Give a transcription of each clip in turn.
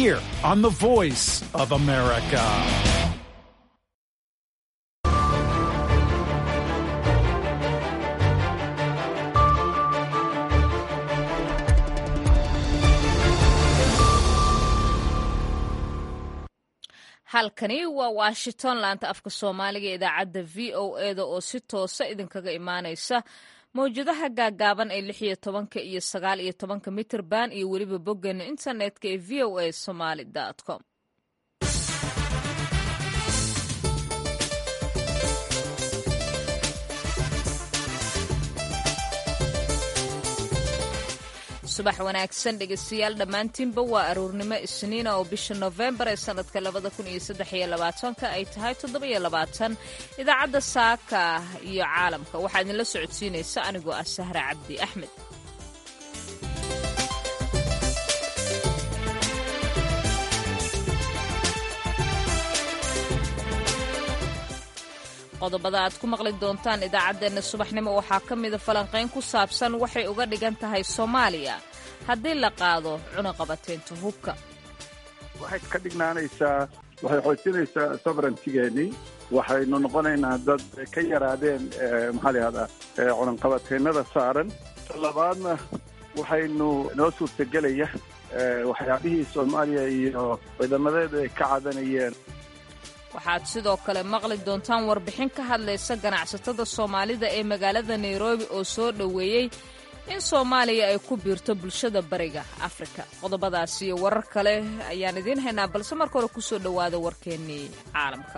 here on the Voice of America. halkani waa washington laanta afka soomaaliga ee idaacadda v o eda oo si toosa idinkaga imaanaysa mawjadaha gaagaaban ee lix iyo tobanka iyo sagaal iyo tobanka mitirban iyo weliba boggeena internetka ee v o a somaly com subax wanaagsan dhegeystayaal dhammaantiinba waa aruurnimo isniina oo bisha nofembar ee sanadka labada kun iyo saddex iyo labaatanka ay tahay toddobiyo labaatan idaacadda saaka iyo caalamka waxaa idinla socodsiinaysa anigoo ah sahra cabdi axmed qodobada aad ku maqli doontaan idaacaddeenna subaxnimo waxaa ka mida falanqayn ku saabsan waxay uga dhigan tahay soomaaliya haddii la qaado cunaqabateynta hubka waxay ka dhignaanaysaa waxay xoojinaysaa sovereigntigeennii waxaynu noqonaynaa dad ka yaraadeen maxaa la yihahdaa cunaqabateennada saaran labaadna waxaynu noo suurtagelaya waxyaabihii soomaaliya iyo ciidamadeedu ay ka cadanayeen waxaad sidoo kale maqli doontaan warbixin ka hadlaysa ganacsatada soomaalida ee magaalada nairobi oo soo dhoweeyey in soomaaliya ay ku biirto bulshada bariga afrika qodobadaas iyo warar kale ayaan idiin haynaa balse marka hore kusoo dhowaada warkeennii caalamka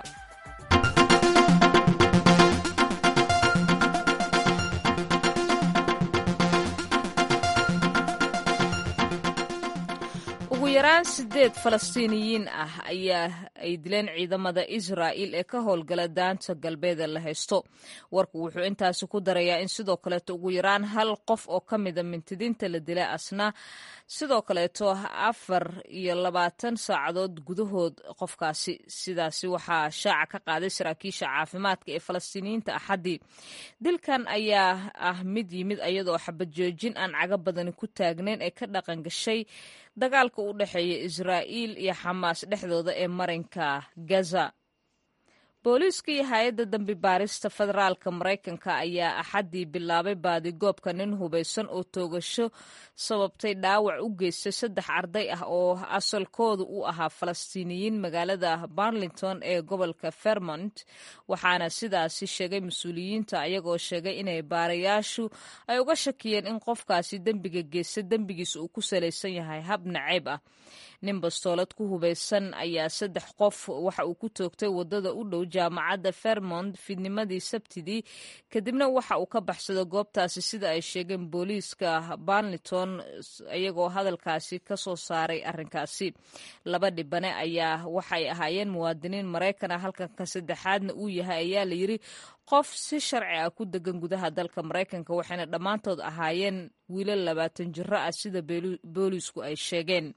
ugu yaraan sideed falastiiniyiin ah ayaa ay dileen ciidamada israa'il ee ka howlgala daanta galbeeda la haysto warku wuxuu intaasi ku darayaa in sidoo kaleeto ugu yaraan hal qof oo ka mida mintidiinta la dilay asna sidoo kaleeto afar iyo labaatan saacadood gudahood qofkaasi sidaasi waxaa shaaca ka qaaday saraakiisha caafimaadka ee falastiiniyiinta axaddii dilkan ayaa ah mid yimid iyadoo xabad joojin aan caga badani ku taagnayn ee ka dhaqan gashay dagaalka u dhexeeya israa'iil iyo xamaas dhexdooda ee marinka gaza booliiska iyo hay-adda dambi baarista federaalka maraykanka ayaa axaddii bilaabay baadigoobka nin hubaysan oo toogasho sababtay dhaawac u geystay saddex arday ah oo asalkoodu u ahaa falastiiniyiin magaalada barlington ee gobolka vermont waxaana sidaasi sheegay mas-uuliyiinta ayagoo sheegay inay baarayaashu ay uga shakiyeen in qofkaasi dembiga geysta dembigiisa uu ku salaysan yahay hab nacayb ah nin bastoolad ku hubaysan ayaa saddex qof waxa uu ku toogtay wadada u dhow jaamacadda vermont fiidnimadii sabtidii kadibna waxa uu ka baxsado goobtaasi sida ay sheegeen booliiska barlington iyagoo hadalkaasi ka soo saaray arrinkaasi laba dhibane ayaa waxay ahaayeen muwaadiniin maraykan ah halkanka saddexaadna uu yahay ayaa la yidri qof si sharci ah ku degan gudaha dalka maraykanka waxayna dhammaantood ahaayeen wiilal labaatan jiro ah sida booliisku ay sheegeen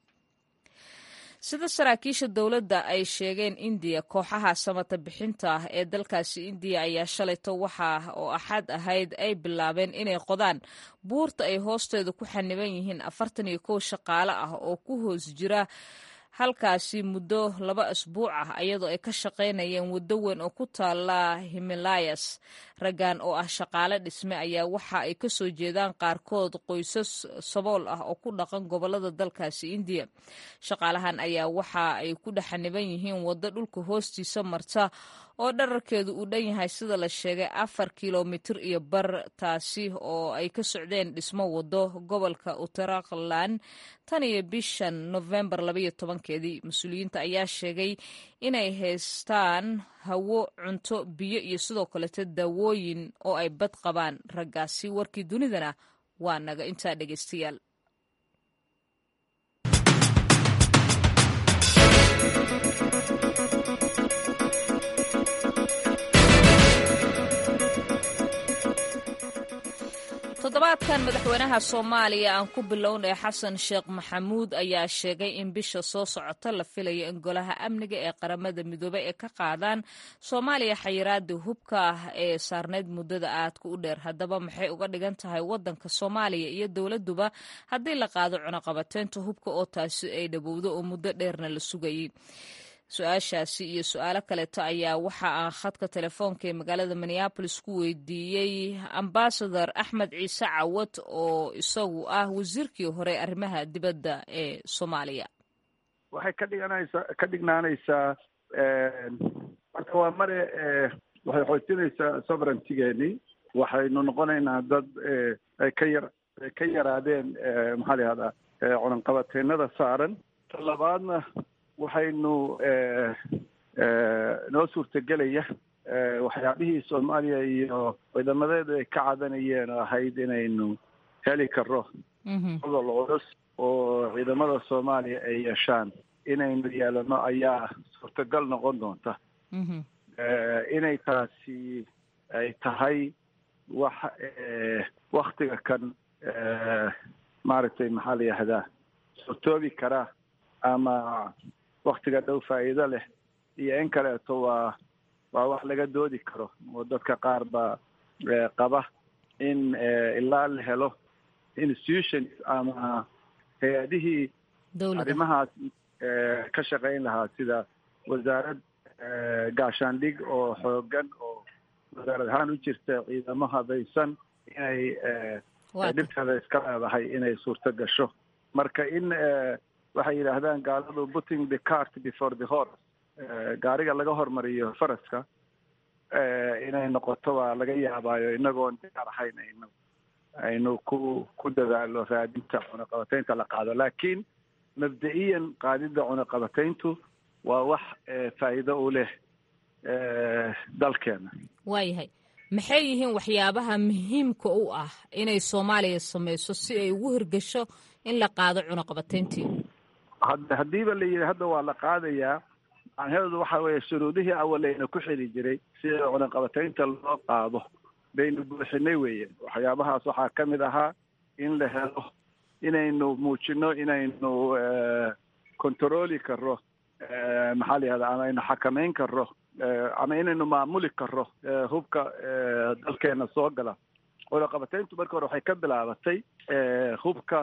sida saraakiisha dowladda ay sheegeen indiya kooxaha samata bixinta ah ee dalkaasi indiya ayaa shalayto waxa oo axad ahayd ay bilaabeen inay qodaan buurta ay hoosteeda ku xaniban yihiin afartan iyo kow shaqaale ah oo ku hoos jira halkaasi muddo laba asbuuc ah iyadoo ay ka shaqaynayeen waddo weyn oo ku taala himalayas raggan oo ah shaqaale dhisme ayaa waxa ay ka soo jeedaan qaarkood qoysas sabool ah oo ku dhaqan gobolada dalkaasi indiya shaqaalahan ayaa waxa ay ku dhexaniban yihiin waddo dhulka hoostiisa marta oo dherarkeedu uu dhan yahay sida la sheegay afar kilomitir iyo bar taasi oo ay ka socdeen dhismo waddo gobolka uttarakhland tan iyo bishan nofembar labaiyo tobankeedii mas-uuliyiinta ayaa sheegay inay haystaan hawo cunto biyo iyo sidoo kaleto daawooyin oo ay bad qabaan raggaasi warkii dunidana waa naga intaa dhegeystayaal toddobaadkan dalkan madaxweynaha soomaaliya aan ku bilownay xasan sheekh maxamuud ayaa sheegay in bisha soo socota la filayo in golaha amniga ee qaramada midoobey ay ka qaadaan soomaaliya xayiraada hubka ah ee saarneyd muddada aadka u dheer haddaba maxay uga dhigan tahay wadanka soomaaliya iyo dowladuba haddii la qaado cunaqabateynta hubka oo taasi ay dhowowdo oo muddo dheerna la sugayay su-aashaasi iyo su-aalo kaleeto ayaa waxa aan khadka telefoonka ee magaalada minneabolis ku weydiiyey ambasador axmed ciise cawad oo isagu ah wasiirkii hore arrimaha dibadda ee soomaaliya waxay ka dhiganaysaa ka dhignaanaysaa marka waa mare waxay xoojinaysaa sovereigntigeeni waxaynu noqonaynaa dad ay ka yar ay ka yaraadeen maxaa la yihahdaa cunanqabateynada saaran ta labaadna waxaynu noo suurtagelaya waxyaabihii soomaaliya iyo ciidamadeedu ay ka cadanayeen oo ahayd inaynu heli karo gobol culus oo ciidamada soomaaliya ay yeeshaan inaynu yeelano ayaa suurtagal noqon doonta inay taasi ay tahay wax waktiga kan maaragtay maxaa la yihahdaa suurtoobi kara ama waktiga dhow faa'iido leh iyo in kaleeto waa waa wax laga doodi karo oo dadka qaar baa qaba in ilaa la helo institutions ama hay-adihii arrimahaas ka shaqayn lahaa sida wasaarad gaashaandhig oo xoogan oo wasaarad ahaan u jirta ciidamo habaysan inay dhibteeda iska leedahay inay suurto gasho marka in waxay yidhaahdaan gaaladu putting the cart before the horse gaariga laga hormariyo faraska inay noqoto waa laga yaabaayo inagoon diyaar ahayn aynu aynu ku ku dadaalo raadinta cunaqabateynta la qaado laakiin mabda-iyan qaadidda cunaqabateyntu waa wax faa'iido u leh dalkeena waayahay maxay yihiin waxyaabaha muhiimka u ah inay soomaaliya samayso si ay ugu hirgasho in la qaado cunaqabateyntii had haddiiba la yidhi hadda waa la qaadayaa macnaheedu waxa weeye shuruudihii awaleyna ku xili jiray si cunaqabateynta loo qaado baynu buuxinay weeye waxyaabahaas waxaa ka mid ahaa in la helo inaynu muujino inaynu controli karo maxaa la yihahda ama aynu xakamayn karo ama inaynu maamuli karo hubka dalkeena soo gala cunaqabateyntu marka hore waxay ka bilaabatay hubka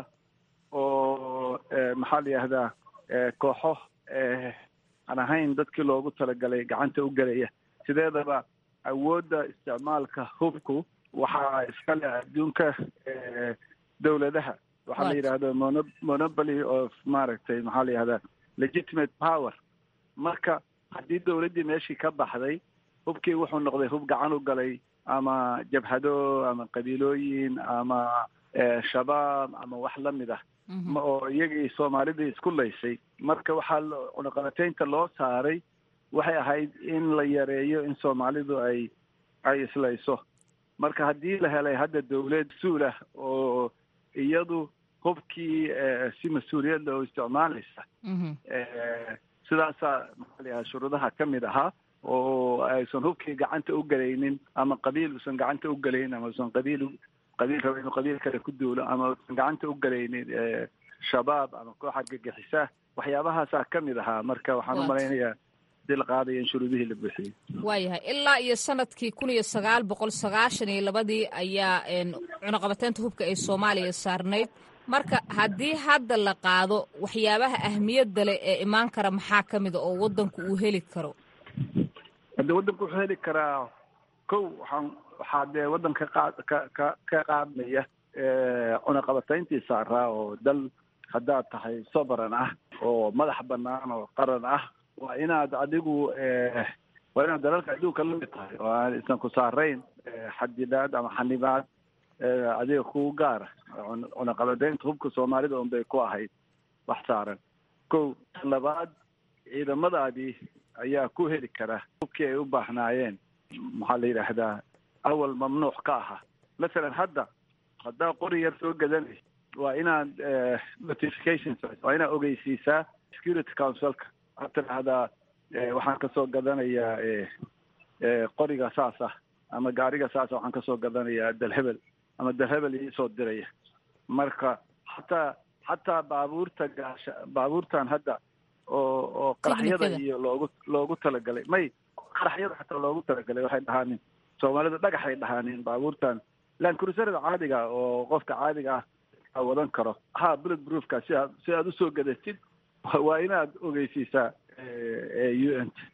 oo maxaa la yihahdaa kooxo aan ahayn dadkii loogu talagalay gacanta u gelaya sideedaba awoodda isticmaalka hubku waxaa iskale adduunka dowladaha waxaa la yidhahda mono monopoly of maaragtay maxaa la yihahdaa legitimate power marka haddii dowladdii meeshii ka baxday hubkii wuxuu noqday hub gacan u galay ama jabhado ama qabiilooyin ama shabaab ama wax la mid ah oo iyagii soomaalidii isku laysay marka waxaa cunaqabateynta loo saaray waxay ahayd in la yareeyo in soomaalidu ay ay islayso marka haddii la helay hadda dawlad suulah oo iyadu hubkii si mas-uuliyadda oo isticmaalaysa sidaasaa maxaa la yahaa shuruudaha ka mid ahaa oo aysan hubkii gacanta u gelaynin ama qabiil uusan gacanta u gelaynin ama usan qabiil qabiil raba inuu qabiil kale ku duulo ama usan gacanta u gelaynin shabaab ama koox argagixisa waxyaabahaasaa ka mid ahaa marka waxaan u malaynayaa hadii la qaadaya in shuruudihii la buuxiyey waayahay ilaa iyo sanadkii kun iyo sagaal boqol sagaashan iyo labadii ayaa cunaqabateynta hubka ee soomaaliya saarnayd marka haddii hadda la qaado waxyaabaha ahmiyadda leh ee imaan kara maxaa ka mida oo waddanku uu heli karo hadde waddanku wuxuu heli karaa kow waxaan waxaa dee waddanka qaad ka ka ka qaadmaya cunaqabateyntii saaraa oo dal haddaad tahay sovereign ah oo madax banaan oo qaran ah waa inaad adigu waa inaad dalalka adduunka la mid tahay oo aan isan ku saarayn xadidaad ama xanibaad adiga kugu gaara cunaqabadeynta hubka soomaalida un bay ku ahayd wax saaran kow labaad ciidamadaadii ayaa ku heli kara hubkii ay u baahnaayeen maxaa la yidhaahdaa awal mamnuuc ka ahaa masalan hadda haddaa qori yar soo gadanay waa inaad notifications waa inaad ogeysiisaa security councilka waxaad tidhaahdaa waxaan kasoo gadanayaa qoriga saas ah ama gaariga saasa waxaan kasoo gadanayaa dalhebel ama de hebel iisoo diraya marka xataa xataa baabuurta gaasha baabuurtan hadda oo oo qaraxyada iyo loogu loogu talagalay may qaraxyada xataa loogu talagalay waxay dhahaanin soomaalida dhagaxay dhahaanin baabuurtan lancruserada caadiga oo qofka caadiga ah wadan karo ha bullet proofka si aad si aad usoo gadatid waa inaad ogeysiisaa u n t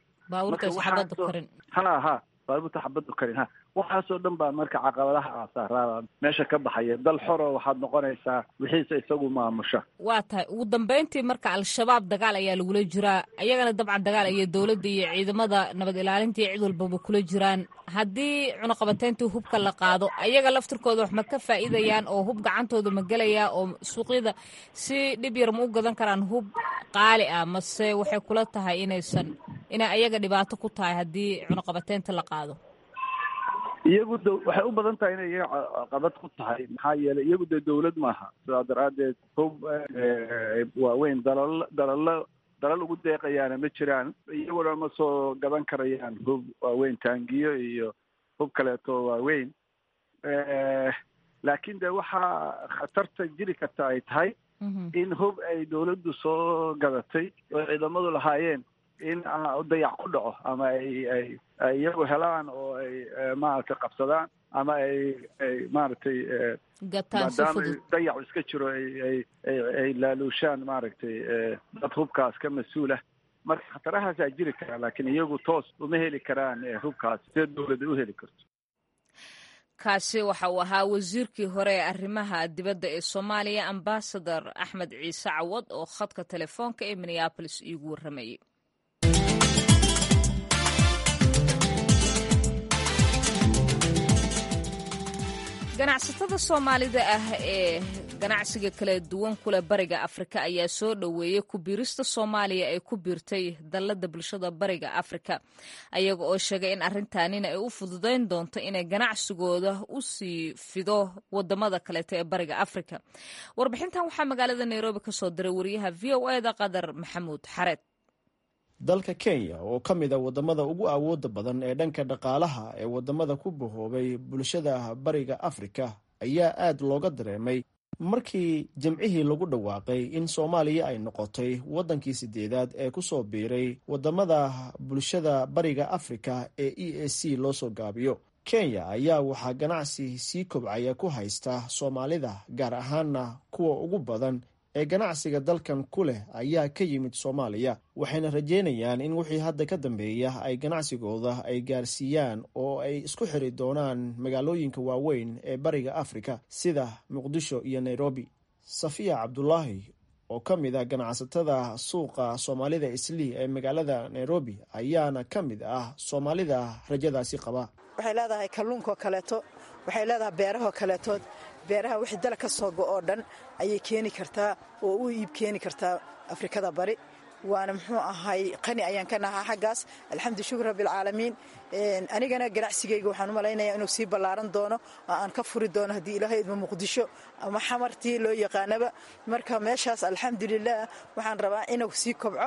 ha ha baabuurta xabaddu karin ha waxaasoo dhan baa marka caqabadaha aasaaraada meesha ka baxaya dal xoro waxaad noqonaysaa wixiise isagu maamusha waa tahay ugu dambeyntii marka al-shabaab dagaal ayaa lagula jiraa ayagana dabcan dagaal ayay dowladda iyo ciidamada nabad ilaalinta iyo cid walbaba kula jiraan haddii cunaqabateyntii hubka la qaado ayaga laftirkooda wax ma ka faa'iidayaan oo hub gacantooda ma gelayaa oo suuqyada si dhib yar ma u gadan karaan hub qaali ah mase waxay kula tahay inaysan inay ayaga dhibaato ku tahay haddii cunaqabateynta la qaado iyagu d waxay u badan tahay inay iyaga caqabad ku tahay maxaa yeelay iyagu dee dawlad maaha sidaa daraaddeed hub waaweyn dalal dalalo dalal ugu deeqayaana ma jiraan iyaguna ma soo gadan karayaan hub waaweyn taangiyo iyo hub kaleeto waaweyn laakiin de waxaa khatarta jiri karta ay tahay in hub ay dawladdu soo gadatay oo ciidamadu lahaayeen in dayac ku dhaco ama ay ay ay iyagu helaan oo ay maaragtay qabsadaan ama ay ay maaragtay maadaama dayacu iska jiro ay ay ay ay laaluushaan maaragtay dad hubkaas ka mas-uulah marka khatarahaasaa jiri karaa laakiin iyagu toos uma heli karaan hubkaas see dawladda u heli karto kaasi waxa uu ahaa wasiirkii hore ee arrimaha dibadda ee soomaaliya ambasador axmed ciise cawad oo khadka telefoonka ee minneabolis iigu warramayay ganacsatada soomaalida ah ee ganacsiga kala duwan kule bariga afrika ayaa soo dhoweeyey ku-biirista soomaaliya ay ku biirtay dallada bulshada bariga afrika ayaga oo sheegay in arrintaanina ay u fududayn doonto inay ganacsigooda u sii fido wadamada kaleeto ee bariga afrika warbixintan waxaa magaalada nairobi ka soo diray wariyaha v o eda qadar maxamuud xareed dalka kenya oo ka mid a wadamada ugu awooda badan ee dhanka dhaqaalaha ee wadamada ku bahoobay bulshada bariga afrika ayaa aad looga dareemay markii jimcihii lagu dhawaaqay in soomaaliya ay noqotay waddankii sideedaad ee ku soo biiray wadamada bulshada bariga afrika ee e a c loo soo gaabiyo kenya ayaa waxaa ganacsi sii kobcaya ku haysta soomaalida gaar ahaana kuwa ugu badan ee ganacsiga dalkan ku leh ayaa ka yimid soomaaliya waxayna rajeynayaan in wixii hadda ka dambeeya ay ganacsigooda ay gaarsiiyaan oo ay isku xiri doonaan magaalooyinka waaweyn ee bariga afrika sida muqdisho iyo nairobi safiya cabdulaahi oo ka mid ah ganacsatada suuqa soomaalida islii ee magaalada nairobi ayaana ka mid ah soomaalida rajadaasi qaba waxay leedahay kalluunkoo kaleeto waxay leedahay beerahoo kaleetood beeraha wixii dala ka soo go oo dhan ayay keeni kartaa oo u iib keeni kartaa afrikada bari waana muxuu ahay qani ayaan ka nahaa xaggaas alxamdu shukr rabbialcaalamiin anigana ganacsigayga waxaan u malaynayaa inuu sii ballaaran doono oo aan ka furi doono haddii ilaahay idma muqdisho ama xamartii loo yaqaanaba marka meeshaas alxamdulilah waxaan rabaa inuu sii kobco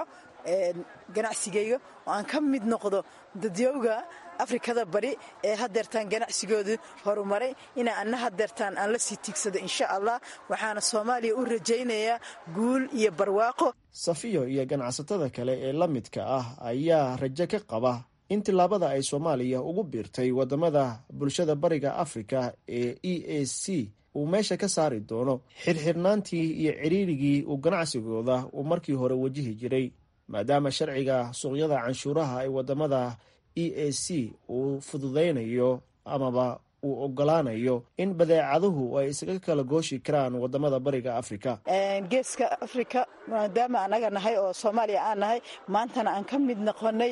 ganacsigayga oo aan ka mid noqdo dadyowga afrikada bari ee hadeertaan ganacsigoodu horumaray inaa ana hadeertaan aan la sii tiigsado insha allah waxaana soomaaliya u rajaynayaa guul iyo barwaaqo safiyo iyo ganacsatada kale ee la midka ah ayaa rajo ka qaba in tillaabada ay soomaaliya ugu biirtay wadamada bulshada bariga afrika ee e a c uu meesha ka saari doono xirxirnaantii iyo ciriirigii uu ganacsigooda uu markii hore wajihi jiray maadaama sharciga suuqyada canshuuraha ee wadamada e a c uu fududaynayo amaba uu ogolaanayo in badeecaduhu ay isaga kala gooshi karaan wadamada bariga afrika geeska afrika maadaama anaga nahay oo soomaaliya aan nahay maantana aan ka mid noqonay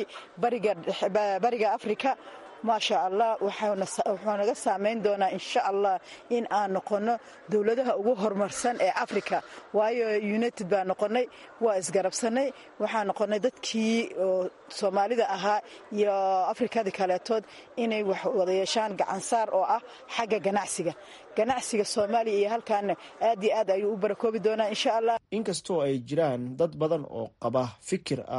bariga afrika maasha allah wuxuu naga saamayn doonaa insha allah in aan noqono dowladaha ugu horumarsan ee africa waayo united baa noqonay waa isgarabsanay waxaa noqonay dadkii oo soomaalida ahaa iyo afrikada kaleetood inay wax wada yeeshaan gacansaar oo ah xagga ganacsiga ganacsiga soomaaliya iyo halkaana aad iyo aad ayuu u barakoobi doonaa insha allah inkastoo ay jiraan dad badan oo qaba fikir ah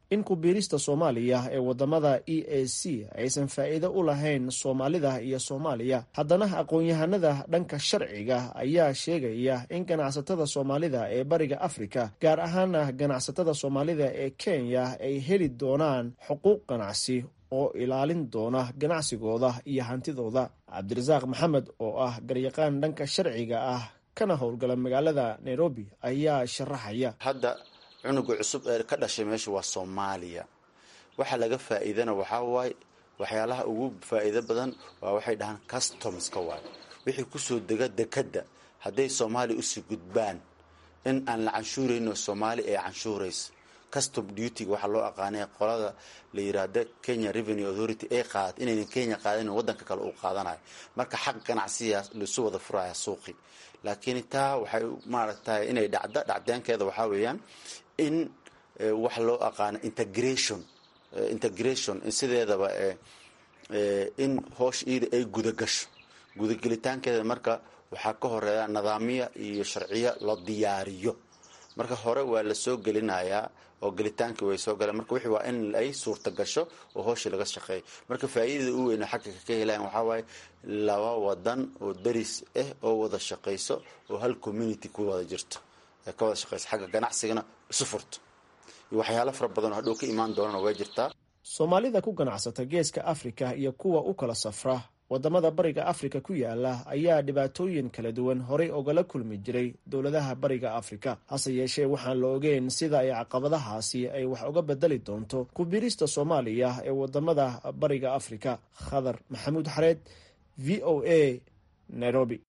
in kubiirista soomaaliya ee wadamada e a c aysan faa'iido u lahayn soomaalida iyo soomaaliya haddana aqoon-yahanada dhanka sharciga ayaa sheegaya in ganacsatada soomaalida ee bariga afrika gaar ahaana ganacsatada soomaalida ee kenya ay heli doonaan xuquuq ganacsi oo ilaalin doona ganacsigooda iyo hantidooda cabdirasaaq maxamed oo ah garyaqaan dhanka sharciga ah kana howlgala magaalada nairobi ayaa sharaxaya hadda cunuga cusub ee ka dhashay meesha waa soomaaliya waxaa laga faa'iidana waxaa waaye waxyaalaha ugu faa'iido badan waa waxay dhahaan customska waay wixii kusoo dega dekadda hadday soomaaliya usii gudbaan in aan la canshuurayno soomaali ee canshuuraysa custom dutyga waxaa loo aqaanay qolada la yiraahda kenya revenue authority ee qaad inaynan kenya qaadanin waddanka kale uu qaadanayo marka xaq ganacsiyaas laisu wada furaya suuqi laakiin taa waxay maaragtay inay dhacda dhacdeenkeeda waxaa weeyaan in wax loo aqaano integration integration sideedaba in hoosh iida ay gudagasho gudagelitaankeeda marka waxaa ka horeeya nidaamya iyo sharciyo la diyaariyo marka hore waa la soo gelinayaa oo gelitaankii way soo galeen marka wixii waa in ay suurta gasho oo hooshii laga shaqeeyo marka faa'iidada u weyna xagga ka helayan waxaa waaye laba wadan oo daris ah oo wada shaqayso oo hal community ku wada jirto ee ka wada shaqayso xagga ganacsigana isu furto iyo waxyaalo fara badan oo hadhow ka imaan doonana way jirtaa soomaalida ku ganacsata geeska afrika iyo kuwa u kala safra wadamada bariga afrika ku yaala ayaa dhibaatooyin kala duwan horey ogala kulmi jiray dowladaha bariga afrika hase yeeshee waxaan la ogeyn sida ay caqabadahaasi ay wax uga bedeli doonto kubirista soomaaliya ee wadamada bariga afrika khadar maxamuud xareed v o a nairobi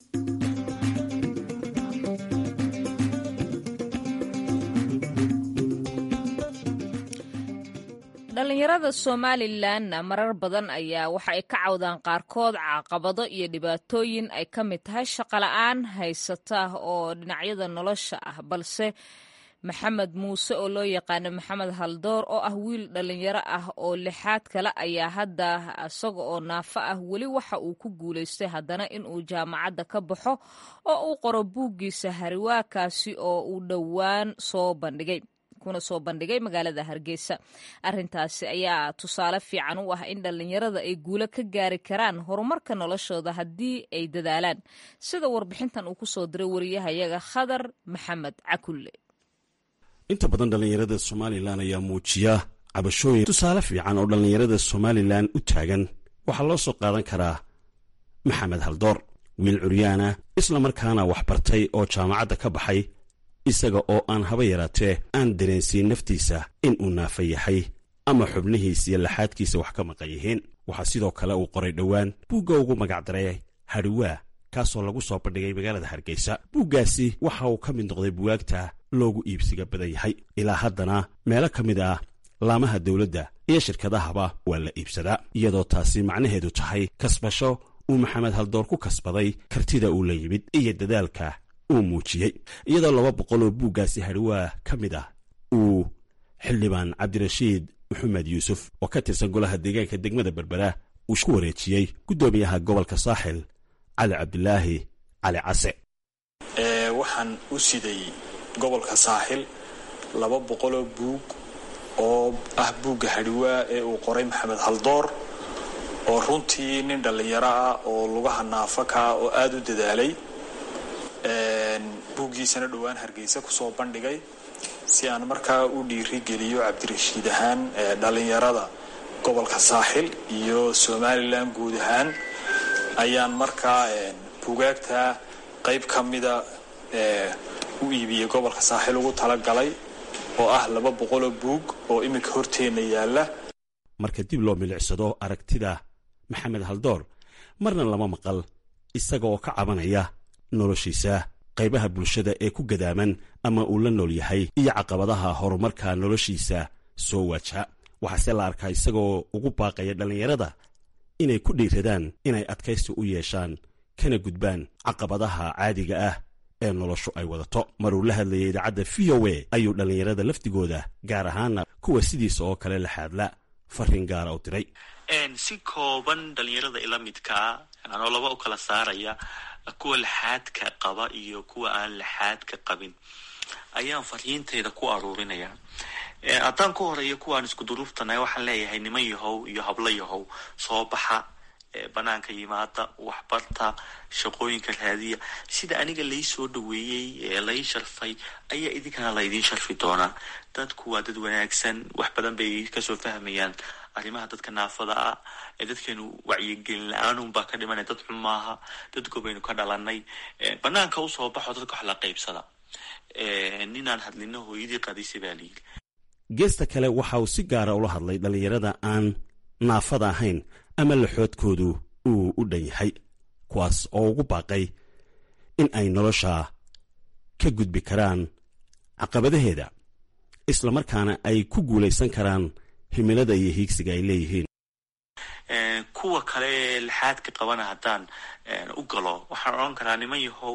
dhalinyarada somalilanna marar badan ayaa waxa ay ka cawdaan qaarkood caqabado iyo dhibaatooyin ay ka mid tahay shaqola-aan haysata oo dhinacyada nolosha ah balse maxamed muuse oo loo yaqaano maxamed haldoor oo ah wiil dhalinyaro ah oo lixaad kale ayaa hadda isaga oo naafo ah weli waxa uu ku guulaystay haddana inuu jaamacadda ka baxo oo uu qoro buuggiisa hariwaakaasi oo uu dhowaan soo bandhigay kuna soo bandhigay magaalada hargeysa arintaasi ayaa tusaale fiican u ah in dhallinyarada ay guulo ka gaari karaan horumarka noloshooda haddii ay dadaalaan sida warbixintan uu kusoo diray wariyahayaga khadar maxamed cakulle inta badan dhallinyarada somalilan ayaa muujiya cabashooyin tusaale fiican oo dhallinyarada somalilan u taagan waxaa loo soo qaadan karaa maxamed haldoor wiil curyaana isla markaana wax bartay oo jaamacadda ka baxay isaga oo aan haba yaraatee aan dareensiin naftiisa in uu naafa yahay ama xubnihiisa iyo laxaadkiisa wax ka maqan yihiin waxaa sidoo kale uu qoray dhowaan buugga ugu magacdaray hadhiwaa kaasoo lagu soo bandhigay magaalada hargeysa buuggaasi waxa uu ka mid noqday buwaagta loogu iibsiga badan yahay ilaa haddana meelo ka mid ah laamaha dowladda iyo shirkadahaba waa la iibsadaa iyadoo taasi macnaheedu tahay kasbasho uu maxamed haldoor ku kasbaday kartida uu la yimid iyo dadaalka uu muujiyey iyadoo laba boqol oo buuggaasi hadhiwaa ka mid ah uu xildhibaan cabdirashiid maxamed yuusuf oo ka tirsan golaha deegaanka degmada berbera uu ku wareejiyey guddoomiyaha gobolka saaxil cali cabdilaahi cali case waxaan u siday gobolka saaxil laba boqoloo buug oo ah buugga hadhiwaa ee uu qoray maxamed haldoor oo runtii nin dhallinyaro ah oo lugaha naafakaa oo aada u dadaalay buuggiisana dhowaan hargeysa kusoo bandhigay si aan markaa u dhiirigeliyo cabdirashiid ahaan dhallinyarada gobolka saaxil iyo somalilan guud ahaan ayaan markaa buugaagta qayb ka mida u iibiyey gobolka saaxil ugu talagalay oo ah laba boqoloo buug oo iminka horteenna yaalla marka dib loo milicsado aragtida maxamed haldoor marna lama maqal isaga oo ka cabanaya noloshiisa qaybaha bulshada ee ku gadaaman ama uu la nool yahay iyo caqabadaha horumarka noloshiisa soo waajaha waxaase la arkaa isagoo ugu baaqaya dhallinyarada inay ku dhiiradaan inay adkaysi u yeeshaan kana gudbaan caqabadaha caadiga ah ee noloshu ay wadato maruu la hadlayay idaacadda v o a ayuu dhallinyarada lafdigooda gaar ahaana kuwa sidiisa oo kale la xaadla fariin gaara u diray si kooban dhallinyarada ila midkaa anoo laba u kala saaraya kuwa laxaadka qaba iyo kuwa aan laxaadka qabin ayaan fariintayda ku aruurinayaa haddaan ku horeeyo kuwaan isku duruuftanahay waxaan leeyahay niman yahow iyo hablo yahow soo baxa banaanka yimaada waxbarta shaqooyinka raadiya sida aniga lai soo dhaweeyey ee lai sharfay ayaa idinkana laydiin sharfi doonaa dadku waa dad wanaagsan wax badan bay kasoo fahmayaan arrimaha dadka naafada ah ee dadkeenu wacyigelin la-aanun baa ka dhimanay dad xun maaha dad gobaynu ka dhalanay banaanka usoo baxo dadka wax la qaybsada ninaan hadlino hooyadii qadisay baa layidhi geesta kale waxa uu si gaara ula hadlay dhallinyarada aan naafada ahayn ama laxoodkoodu uu u dhan yahay kuwaas oo ugu baaqay in ay nolosha ka gudbi karaan caqabadaheeda islamarkaana ay ku guulaysan karaan himilada iyo hiigsiga ay leeyihiin kuwa kale ee laxaadka qabana haddaan u galo waxaan odhan karaa niman yahow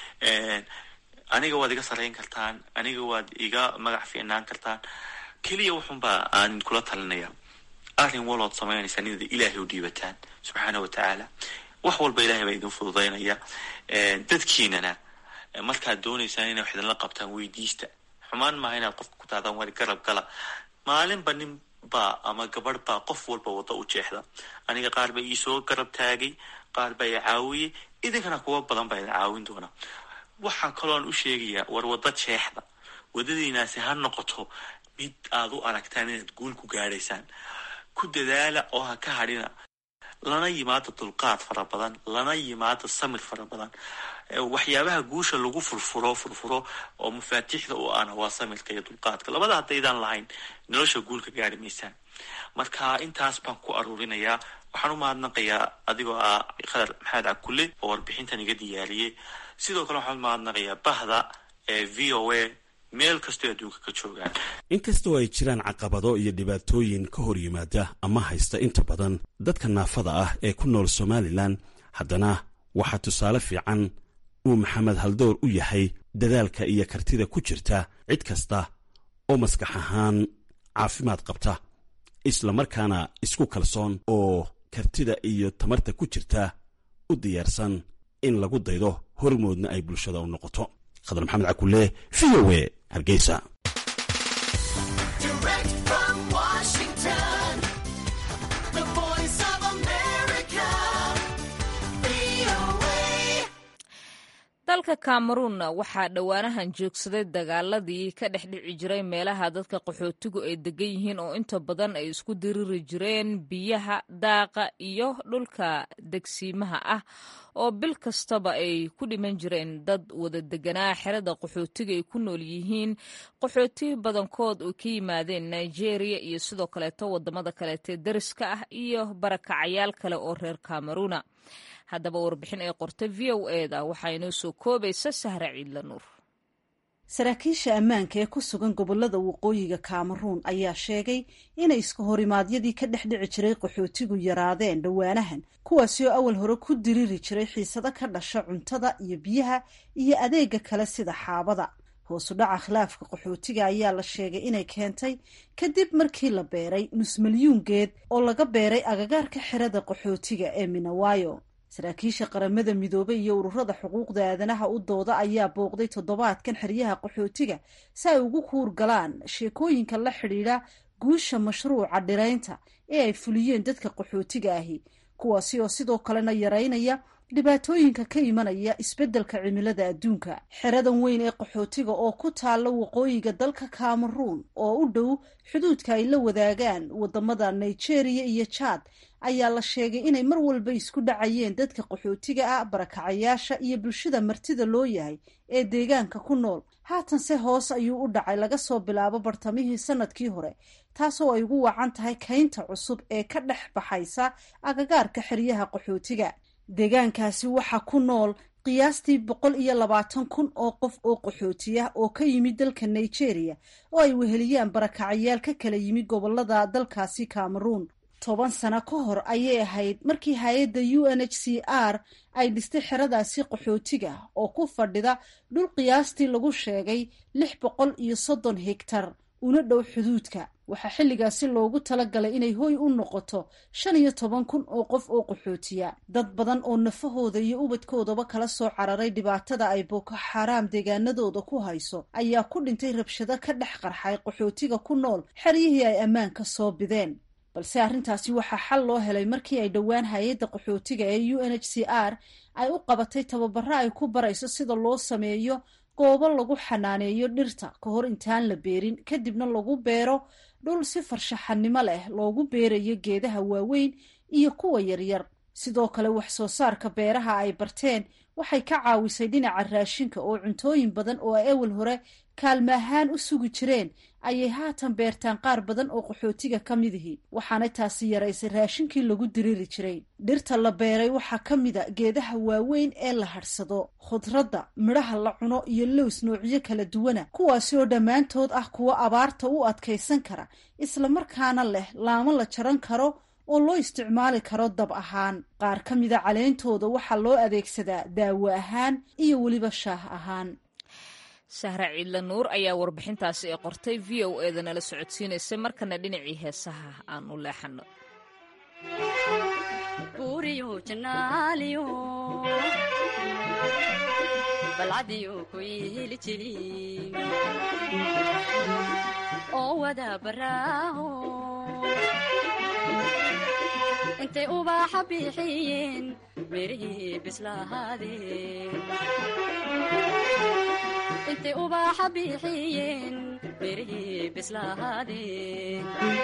aniga waad iga sarrayn kartaan aniga waad iga magac fiicnaan kartaan keliya wuxunbaa aan kula talinaya arrin walood samaynaysaan inaad ilaahay u dhiibataan subxaana wa tacaala wax walba ilahay baa idin fududaynaya dadkiinana markaad doonaysaan inay wax idinla qabtaan weydiista xumaan maaha inaad qofka ku taadaan wari garab gala maalinba nin baa ama gabadh baa qof walba wadda u jeexda aniga qaar baa iisoo garab taagay qaar baa i caawiyey idinkana kuwa badan baa idin caawin doona waxaan kaloon u sheegayaa war wadda jeexda waddadiinaasi ha noqoto mid aad u aragtaan inaad guul ku gaadhaysaan ku dadaala oo ha ka hadhina lana yimaado dulqaad fara badan lana yimaado samir fara badan waxyaabaha guusha lagu furfuro furfuro oo mafaatiixda u ahna waa samirka iyo dulqaadka labada haddaydaan lahayn nolosha guulka gaari maysaan marka intaas baan ku aruurinayaa waxaan u mahadnaqayaa adigoo ah khadar maxamed cabkulle oo warbixintan iga diyaariyey sidoo kale waxaan u mahadnaqayaa bahda ee v o a meel kastoo adduunka ka joogaan inkastoo ay jiraan caqabado iyo dhibaatooyin ka hor yimaada ama haysta inta badan dadka naafada ah ee ku nool somalilan haddana waxaa tusaale fiican uu maxamed haldoor u yahay dadaalka iyo kartida ku jirta cid kasta oo maskax ahaan caafimaad qabta islamarkaana isku kalsoon oo kartida iyo tamarta ku jirta u diyaarsan in lagu daydo hormoodna ay bulshada u noqoto khadar maxamed cakulle v o e hargeysa dalka cameruunna waxaa dhowaanahan joogsaday dagaaladii ka dhex dhici jiray meelaha dadka qaxootigu ay degan yihiin oo inta badan ay isku diriri jireen biyaha daaqa iyo dhulka degsiimaha ah oo bil kastaba ay ku dhiman jireen dad wada deganaa xerada qaxootiga ay ku nool yihiin qaxooti badankood oo ka yimaadeen nigeria iyo sidoo kaleeto wadamada kaleetee dariska ah iyo barakacayaal kale oo reer cameruuna haddaba warbixin ay qortay v o eda waxaa inoo soo koobaysa sahra ciidla nuur saraakiisha ammaanka ee ku sugan gobolada waqooyiga kameruun ayaa sheegay inay iska horimaadyadii ka dhex dhici jiray qaxootigu yaraadeen dhowaanahan kuwaasi oo awal hore ku diriri jiray xiisado ka dhasha cuntada iyo biyaha iyo adeega kale sida xaabada hoosu dhaca khilaafka qaxootiga ayaa la sheegay inay keentay kadib markii la beeray nus milyuun geed oo laga beeray agagaarka xerada qaxootiga ee minawayo saraakiisha qaramada midoobay iyo ururada xuquuqda aadanaha u dooda ayaa booqday toddobaadkan xeryaha qaxootiga si ay ugu kuur galaan sheekooyinka la xidhiidha guusha mashruuca dhiraynta ee ay fuliyeen dadka qaxootiga ahi kuwaasi oo sidoo kalena yaraynaya dhibaatooyinka ka imanaya isbeddelka cimilada adduunka xeradan weyn ee qaxootiga oo ku taalla waqooyiga dalka cameruun oo u dhow xuduudka ay la wadaagaan wadamada nigeria iyo jaad ayaa la sheegay inay mar walba isku dhacayeen dadka qaxootiga ah barakacayaasha iyo bulshada martida loo yahay ee deegaanka ku nool haatanse hoos ayuu u dhacay laga soo bilaabo bartamihii sanadkii hore taasoo ay ugu wacan tahay kaynta cusub ee ka dhex baxaysa agagaarka xeryaha qaxootiga deegaankaasi waxaa ku nool qiyaastii boqol iyo labaatan kun oo qof oo qaxootiyah oo ka yimid dalka nigeria oo ay weheliyaan barakacayaal ka kala yimid gobolada dalkaasi cameruun toban sano ka hor ayay ahayd markii hay-adda u n h c r ay dhistay xeradaasi qaxootiga oo ku fadhida dhul qiyaastii lagu sheegay lix boqol iyo soddon hegtar una dhow xuduudka waxaa xilligaasi loogu talagalay inay hoy u noqoto shan iyo toban kun oo qof oo qaxootiya dad badan oo nafahooda iyo ubadkoodaba kala soo cararay dhibaatada ay boko xaraam deegaanadooda ku hayso ayaa ku dhintay rabshado ka dhex qarxay qaxootiga ku nool xeryihii ay ammaanka soo bideen balse arrintaasi waxaa xal loo helay markii ay dhowaan hay-adda qaxootiga ee u n h c r ay u qabatay tababaro ay ku barayso sida loo sameeyo goobo lagu xanaaneeyo dhirta ka hor intaan la beerin kadibna lagu beero dhul si farshaxanimo leh loogu beerayo geedaha waaweyn iyo kuwa yaryar sidoo kale wax soo saarka beeraha ay barteen waxay ka caawisay dhinaca raashinka oo cuntooyin badan oo ay ewel hore kaalma ahaan u sugi jireen ayay haatan beertaan qaar badan oo qaxootiga ka midihi waxaana taasi yaraysay raashinkii lagu diriri jiray dhirta la beeray waxaa ka mida geedaha waaweyn ee la hadhsado khudradda midhaha la cuno iyo lows noocyo kala duwana kuwaasi oo dhammaantood ah kuwo abaarta u adkaysan kara islamarkaana leh laamo la jaran karo oo loo isticmaali karo dab ahaan qaar ka mida caleentooda waxaa loo adeegsadaa daawo ahaan iyo weliba shaah ahaan sahra ciidla nuur ayaa warbixintaasi ee qortay v o eeda nala socodsiinaysay markana dhinacii heesaha aan u leexano intay ubaaxa bixiyeen mirihii bislahaadeen intay ubaaxa bixiyeen mirihii bislahaadeen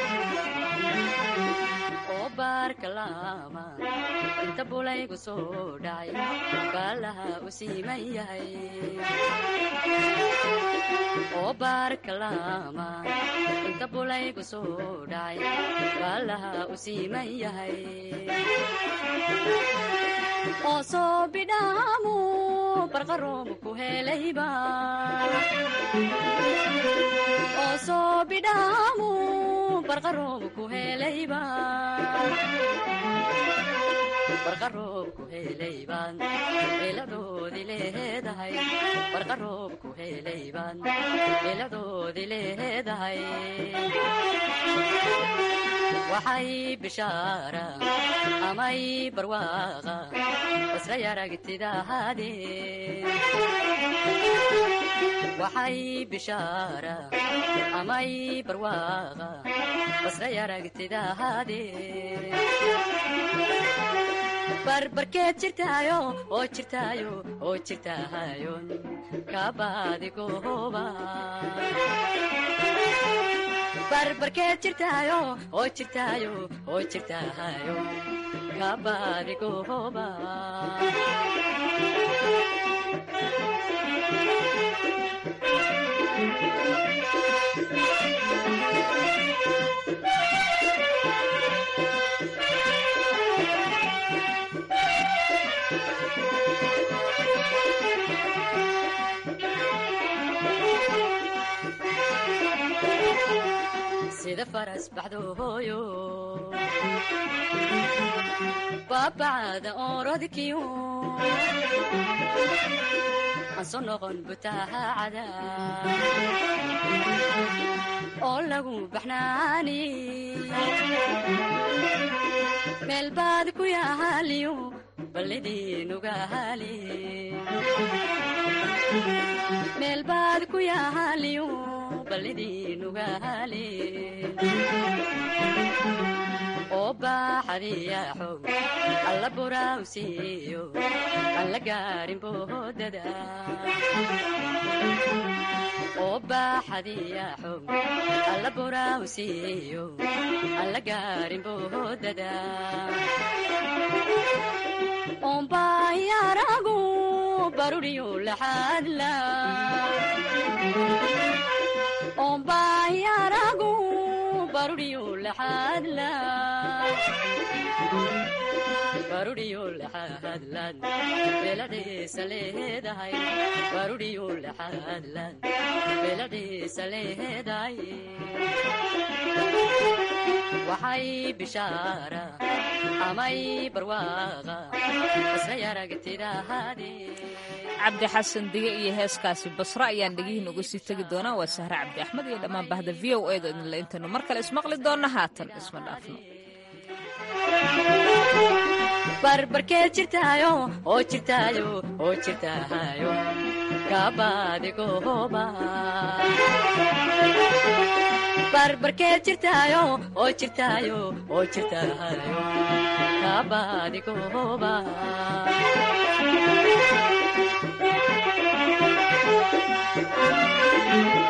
oo baarka laama inta bulaygu soo dhacay baalaha u siiman yahay oo baarka laama inta bulaygu soo dhacay baalaha u siiman yahay oo soo bidhaamu barqaroomu ku helayba oo soo bidhaamu barqaroomu ku helayba barqaroob ku helaybaan eeladoodii leedahay barqaroob ku helaybaan eeladoodii leedahay waxay bishaara amay barwaaqa basra yaragtidahaadeen waxay bishaara amay barwaaqa basra yaragtidahaadeen barbarkeed jirtaayo oo jirtaayo oo jirtaahayon kabadigooba barbarkeed jirtaayo oo jirtaayo oo jirtaahayo kabadigooba sida faras baxdo hooyo baabacada oorodkiyo aan soo noqon butaacada oo lagu baxnaani meel baad ku yaaliyo ballidiinugaali meel baad ku yaaliyo ballidiinugaali oo baaxadiya xog alla buraawsiiyo aan la gaarin boodada oo baaxadiya xog alla buraawsiiyo aan la gaarin boodada oombaayaragu baruriyo laxaadla oombaayaragu baruriyo laxaadla baruriyo laxaadlan beeladhiisa leedahay baruriyo laxaadlan beeladhiisa leedahay waxay bishaara amay barwaaqa isla yaragtidahaadee cabdi xasan dige iyo heeskaasi basra ayaan dhegihiin uga sii tegi doonaa waa sahre cabdi axmed iyo dhammaan bahda v o eeda idinle intaynu mar kale ismaqli doonna haatan isma dhaafno barbarkeed jirtaayo oo jirtaayo oo jirtaayo kabadigooba barbarkeed jirtaayo oo jirtaayo oo jirtaayo kabadigooba Thank you.